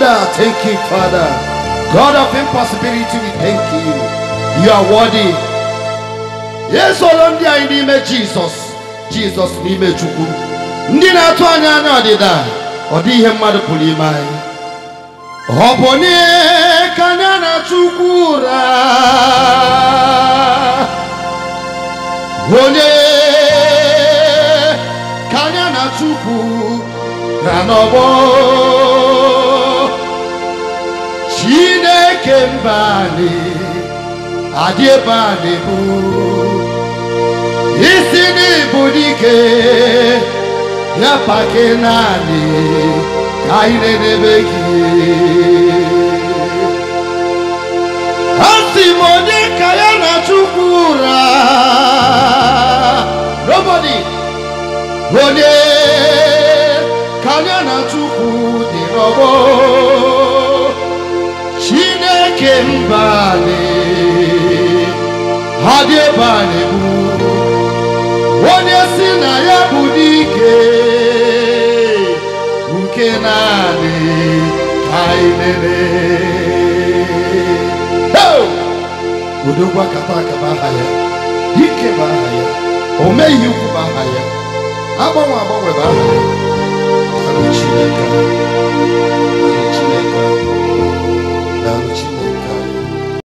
Father, thank you, Father. God of impossibility, we thank you. You are worthy. Esoro ndị anyị n'ime Jizọs, Jizọs n'ime Chukwu. Ndị na-atụ anya anya ọdịda, ọ dị ihe mmadụ pụrụ ime anyị. Ọ bụ onye ka anya na Chukwu ụra. Onye ka anya na Chukwu ra n'ọgbọ. Chineke mba anyị adị ebe a na-ebu isi n'ịbụ dike ya pake naanị ka anyị na-edebe gị asị m onye ka ya na Chukwu ụra nobody onye ka ya na Chukwu dị n'ọgbọ Chineke mbali ha dị ebe a na-ebu onye si na ya bụ dike nke naanị ka anyị lele Hey! odogwu akata akaba aha ya dike bụ aha ya o meghị ukwu bụ aha ya agbanwe agbanwe bụ aha ya Daalụ Chineke Daalụ Chineke